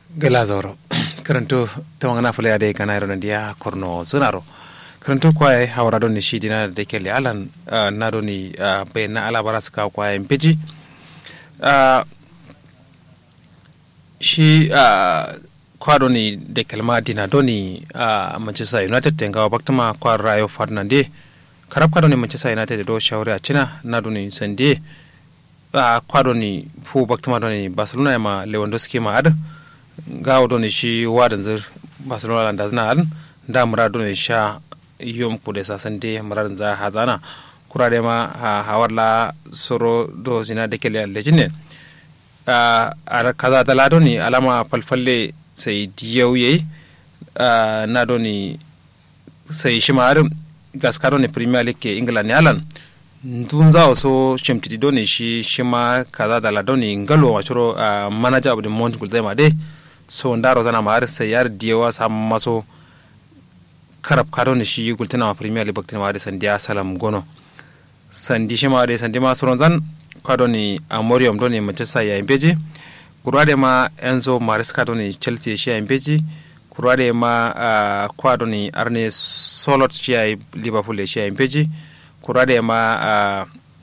gela zoro karanto tawangana fule ade kana iro nandia korno sunaro karanto kwaye hawara doni shi dina da kele alan uh, na doni uh, be na ala bara suka kwaye mpeji uh, shi uh, kwa doni da kelma dina doni uh, manchester united tenga baktama kwa rayo fernande karab ka doni manchester united do shawari a china na doni sande uh, kwa doni fu baktama doni barcelona ma lewandowski ma ad gawo doni shi wadan zir barcelona da zina al da mura doni sha yom kude sasan de murar za hazana kurade ma ha hawarla soro do zina de kele lejine uh, ar kaza dala doni alama falfalle sai diyau yayi uh, na doni sai shi ma gaska doni premier league ke england ne alan dun za so shimtidi doni shi shi ma kaza dala doni ngalo ma shiro uh, manager of the month gulzai ma de so ndaro zana ma har sai yar diyawa sam maso karab kado ne shi gultina ma premier league baktina ma de sandiya salam gono sandi shi ma de sandi ma soron zan kado ni amorium do ne manchester ya imbeji kurade ma enzo maresca do ne chelsea shi ya imbeji kurade ma uh, kwado ni arne solot shi ya liverpool shi ya imbeji kurade ma uh,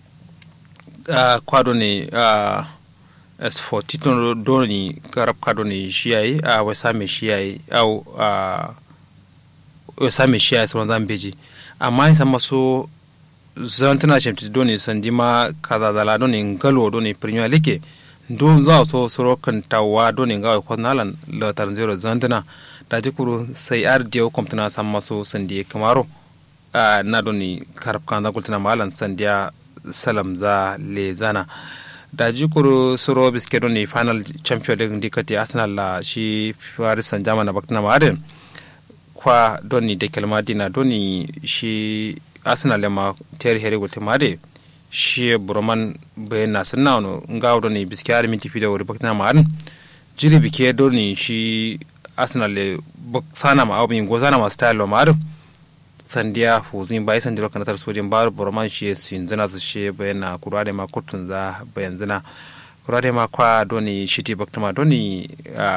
uh, kwado ni uh, s4 tito do ni karab kado ni shi ya yi uh, wesame shi ya yi au uh, wesame shi ya yi soron zan beji amma in san maso zantana shemti doni sandima kaza dala doni ngalo doni premier league do za so soro kan tawa doni ngawa ko nalan la tar zero zantana da jikuru sai ar dio komptana sam maso sandi kamaro uh, na doni karab kan da kultana malan sandiya salam za le zana da jikuru soro biske doni final champion league dikati arsenal la shi paris saint germain na baktana ma aden kwa doni de kelmadina doni shi arsenal ma ter here golte made shi broman be na sanna no ngaw do ni biski ar minti fido wori bakna ma an jiri bike do ni shi arsenal le sana ma awbi gozana ma style ma ar sandiya fuzin bai san diro kanatar sojin bar broman shi sin zana su shi be na kurade ma kutun za bayan zina kurade ma kwa do ni shiti bakta ma do ni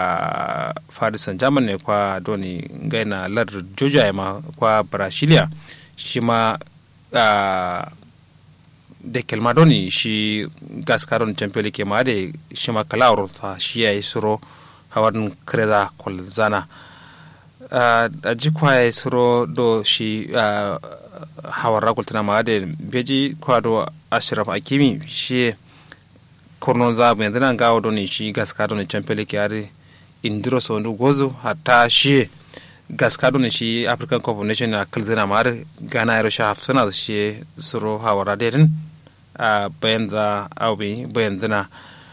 farisan german ne kwa do ni gaina lar joja ma kwa brasilia shi ma da kelma doni shi gaskaron champion ke ma da shi ma kalawar ta shi ya yi suro hawan kreda kwalzana a ji kwaye suro do shi hawar rakultana ma da beji kwa do ashraf akimi shi kornon za mai zana gawo doni shi gaskaron champion ke yare indiro sondu gozo hatta shi gaskado ne shi african cup of nation na kalzina mar gana yaro sha hafsuna shi suro hawara dedin a bayan za aubi bayan zina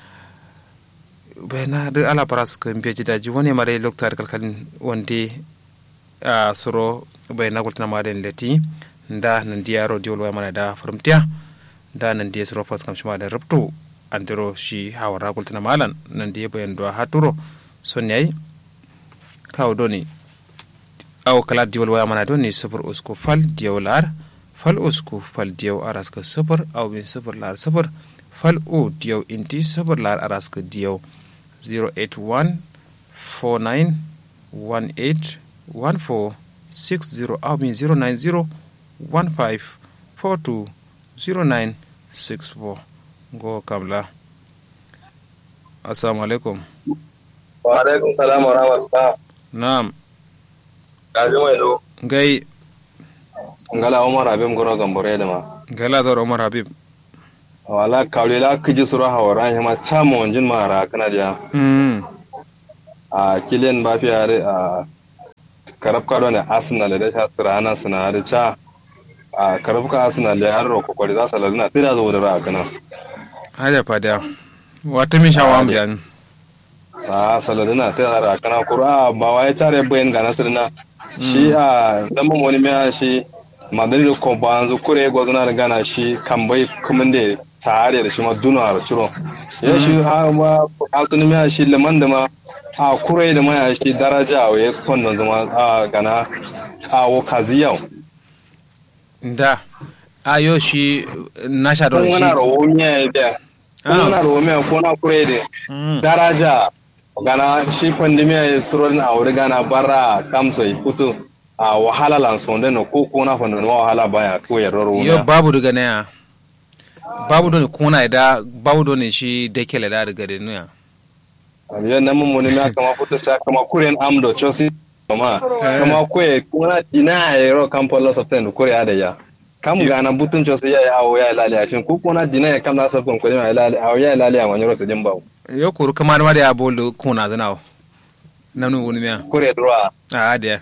bayan da ala paras ka mbiya jidaji wani mare lokta da kalkalin wande a suro bayan na gultuna ma den leti da nan diya ro diwol wa mana da farmtiya da nan diya suro fas kam shima da rubtu andiro shi hawara gultuna malan nan diya bayan do haturo son yayi kawo doni aw kala diwal waya mana don ne sufur usku fal diyaw lar fal usku fal diyaw araska sufur aw bin sufur lar sufur fal o diyaw inti sufur lar araska diyaw 081 49 18 14 60 aw bin 090 15 42 09 64 go kamla assalamu alaikum wa alaikum salam wa rahmatullah na'am kaji mai do gai ngala umar habib goro gambore da ma gala da umar habib wala kawle la kiji sura hawara hima chamo onjin mara kana dia mm a kilian ba fi are a karab kado ne arsenal da ta tsira ana suna da cha a karab ka arsenal da har ko kwari za su laluna tira zo da ra kana haja fada wata min shawam biyan a saladina sai a rakana kura ba wai tare bayan ga nasirna shi a lamban wani mai shi madrid ko ba an zu kure go zana gana shi kan bai kuma da tare da shi ma duna a ciro ya shi ha ma altuni mai shi liman da ma a kure da mai shi daraja a ya kwandon zama a gana a wakaziyau da ayo shi nasha don kun shi wana rawo miya ya biya kun wana rawo miya ko na kure da daraja gana shi pandemia ya surorin a wuri gana bara kamsai hutu a wahala lan sonde no ko ko na fondo no wahala baya ko ya roro yo babu daga ne ya babu don kuna da babu don shi da kele da daga da nuya yo nan mun mun ma kama hutu sa kama kuren amdo chosi kama kama ko kuna dina ya ro kampo loss of ten ko ya da ya kam gana butun chosi ya ya awo ya lali a shin ko kuna dina ya kam na sa kon ko ya lali awo ya lali a wanyoro sa jimbawo yo kuru kamar ma da ya bolo kuna zanawo nanu wani miya kure droit a da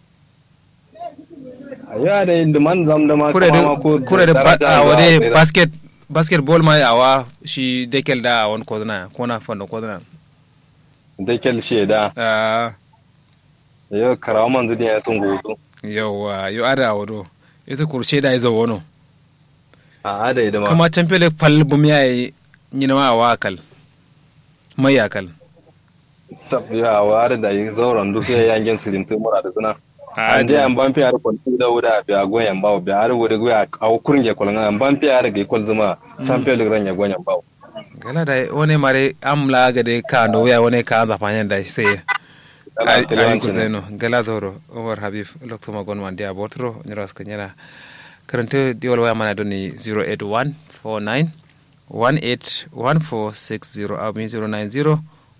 ya da inda man zam da ma kure da kure da a wade basket basketball ma awa shi dekel da wani kodana ko na fanda kodana dekel shi da ah yo karawa man zudi ya sun gozo yawa yo ada awado ita kurce da izo wono a ada idama kuma champion pal bum yayi nyina ma wakal mai yakal sab ya ware da yi zauren duk ya yangen silimtu mura da zuna an je an ban fiya da kwanci da wuda bi a goyen bawo bi har wuda goya a kurin ya kwalanga an ban fiya da ga kwal zuma champion league ran ya goyen bawo gala da wani mare amla ga de ka ndo ya wani ka za fanyan da sai ai ku zeno gala zoro over habib lokto magon man dia botro nyras ka nyana karanta diwal waya mana doni 081 49 181460 au 090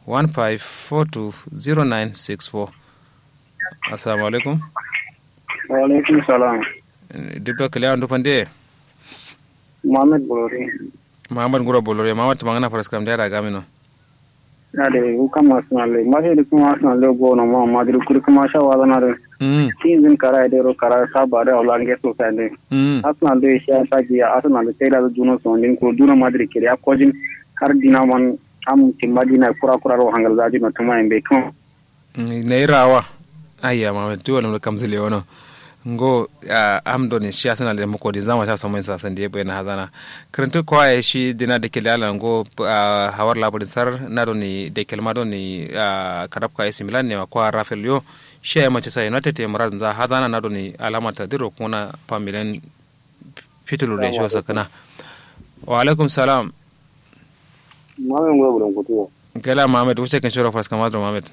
15420964 assalamu alaikum wa alaikum salam dibdo kale andu pande mohammed bolori mahamad nguro bolore mamad tamangana faras kam dara gamino ade u kama sunale maje de kuma sunale go no ma madri kur kuma sha wa na de mm season kara de ro kara sa ba de olange so sande mm asna de sha sa ji asna de tela juno so ndin ko duna madri kiri akojin har dina man am timadina kura kura ro hangal zaji no tuma en be kan ne rawa ayya mamad tuwa no kam zile wono ngo am do ni shi asana le mako di zama sha samun sa san da yabo na hazana karanta ko ya shi dina da kele ala ngo hawar labarin sar na do ni da kelma do ni karab ka isi milan ne ko rafael yo shi ya mace sai united te muradin za hazana na do ni alama ta diro kuna pamilen fitulu da shi sakana wa alaikum salam mamen go buron kutu kala mamed wuce kan shoro fas kamar mamed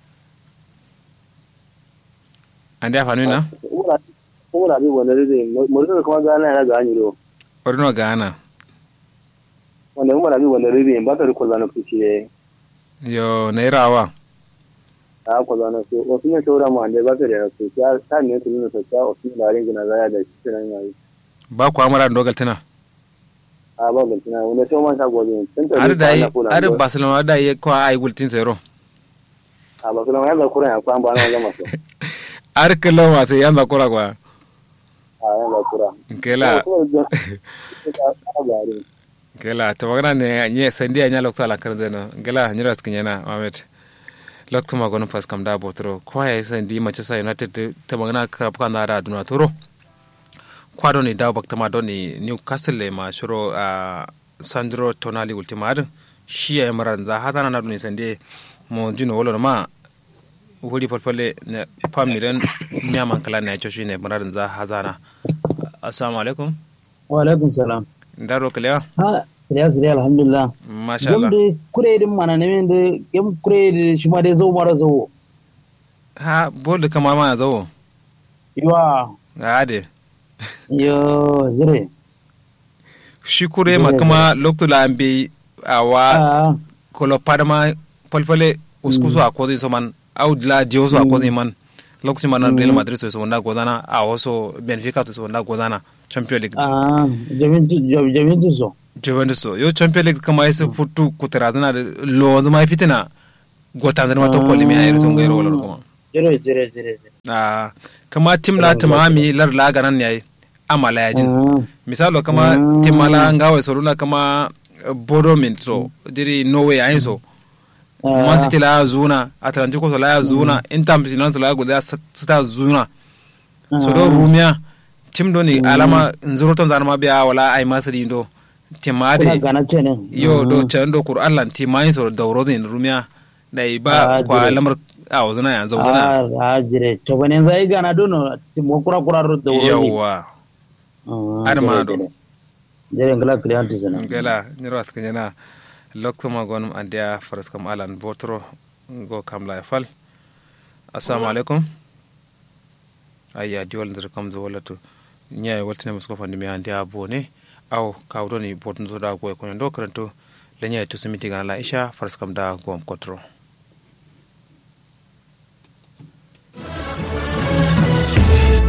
ande afanu na kuma bi wanda zai mutum kuma gana ya ga anyi orino gana wanda kuma bi wanda zai ba ta riko zana kuci yo na irawa a ko zana su wasu ne shawara mu ande ba ta da su ya ta ne su nuna ta wasu ne da ringina zaya da shi nan yayi ba ku amara dogal tana a ba gantina wanda sai man ta gobe ar da yi ar barcelona da yi ko ai gultin zero a ba kuma ya ga kuran ya kwan ba na zama so ar kallon wasu yan zakura kwa a ya ga kura kela kela to magana ne nye sandi anya lokto ala kar zeno gela nyira skin yana mamet lokto ma gono pas kam da botro ko ya sandi mace sa united ta magana ka kan da duna toro kwado ni dawo bakta ma don ni newcastle le ma shiro a sandro tonali ultima ad shi ya maran za hata na duni sande mo jino wolo ma wuri falfalle ne famiren nyaman kala ne choshi ne maran za hazana assalamu alaikum wa alaikum salam ndaro kalewa ha ya zuri alhamdulillah masha Allah gam kure din mana ne min da gam kure da shi ma dai zo mara zo ha bol kama ma zo yiwa ade yo zure shi kure ma kuma lokto la ambe awa a kolo padama falfalle uskuso a kozi so man au la dio so a kozi man lokacin man Real Madrid so so wanda godana a waso Benfica so wanda godana Champions League a jamintu jamintu so Juventus so yo Champions League kama yasa futu kutaradana lo zama fitina gotan ma to kolli mi ayir so ngairo wala kuma zure zure zure a kama tim la tamami lar la ganan yayi amala yajin misalo kama tim mala ngawa soluna kama bodo min so diri norway ayin so man city la ya zuna atlantico so la ya zuna inter milan so la ya guda sita zuna so do rumia tim do ni alama nzuro ton zanama biya wala ay masri do timade kuna gana ce ne yo do can do qur'an lan timai so dauro ni rumia dai ba Ah, kwa dire. lamar a wazuna ya zauna a a jire to bane zai gana dono mo kura kura ro da wuri yawa Ada mana do? jire ngala kliyanti sana gela nyiro askanyana lokto magon andia faras kam alan botro go kam la fal assalamu alaikum ayya diwal ndir kam zo wala to nyaay waltine musko fandi mi andi abone aw kawdoni botun zo da go ko ndo karanto le nyaay to simiti gana la isha fars kam da gom kotro